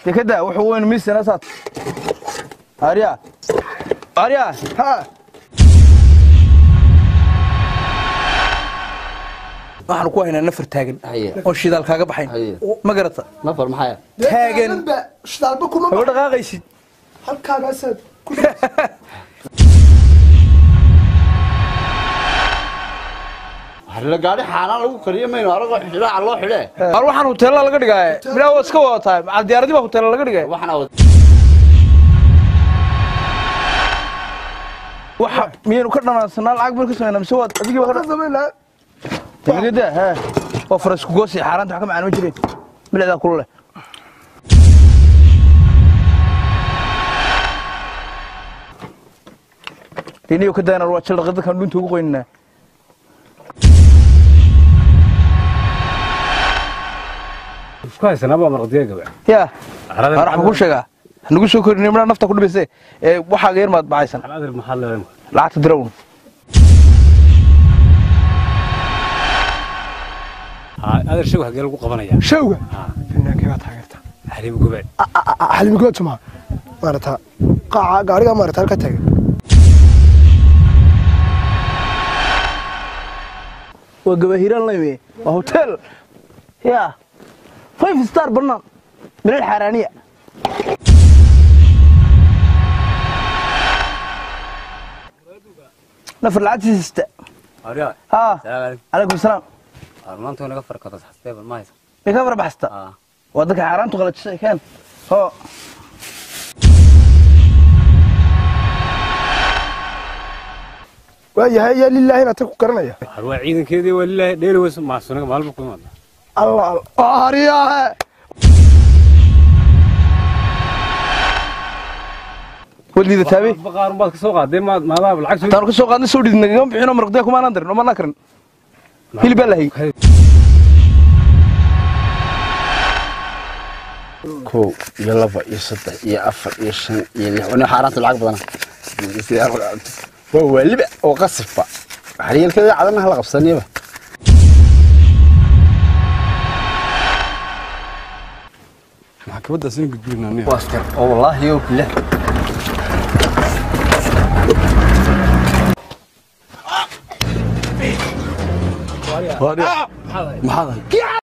dekada wuxuu weyn misana saad arya arya ha waxaan ku haynaa nafar taagan Haye. oo shidaal kaaga baxayn Haye. ma garata nafar maxaya Taagan. ba shidaalba kuma haba dhaqaaqaysid halkaagaasaad ku harla gaadhi xaanaan lagu kariyo mayno aragoo xidhaaca loo xidhee al waxaan hoteella laga dhigaaye milaa waa iska wadataa macal diyaaradii baa hoteella laga dhigaya waxaan awad waxa miyaynu ka dhanaansanaa lacag baynu ka samaynaa mise waad adigii baa ka dhan- samaynaa dekada he waa farasku goosi xaaraanta wax ka macaan ma jireen milicdaa kula leh diniyo ka daanar waa jaldhaqi dadkan dhunta ugu qoynanaa isku haysanaaba marqadiya gabe yaa waxaan ku sheegaa hanagu soo korin midhaa nafta ku dhibayse ee waxaaga yar maad baxaysan adir maxaa leedahay lacagta dirown adir shag hagee lagu qabanaya shawga finaankii baa taageerta xariib gube xalimigood suma maarata qaaca gaariga maarata halka taagan waa gabahiiraan layme waa hotel yaa five star bannaan bilal xaaraaniya nafar lacagtiisa sita ariya haa salaam calaykum salaam calaykum maanta naga farkada saxstee bal ma haysa may ka farbaxsta ah waa dadka xaaraantu qalajisay keen hoo waayahay yaa lilaahi inaad ku garanaya har waa ciidankeedii waa lilaahi dheeri weyso maasunaga maalba ku imaada alla alla oo hariyahe weliida taabey baqaarun baad ka soo qaadee maad maadaaba lacag soo taanu ka soo qaadnay soo dhidid nagama bixino maraqdiya kumaanaan darin oo manaa karin hilib baa lahay kow iyo laba iyo saddex iyo afar iyo shan iyo lix wana xaaraanta lacag badana waa waaliba oo qasibba xariyeelkeeda cadana hala qabsaniyaba maxkamadaas in gudbinaa waa askar oo wallaahi yow bilah maxaad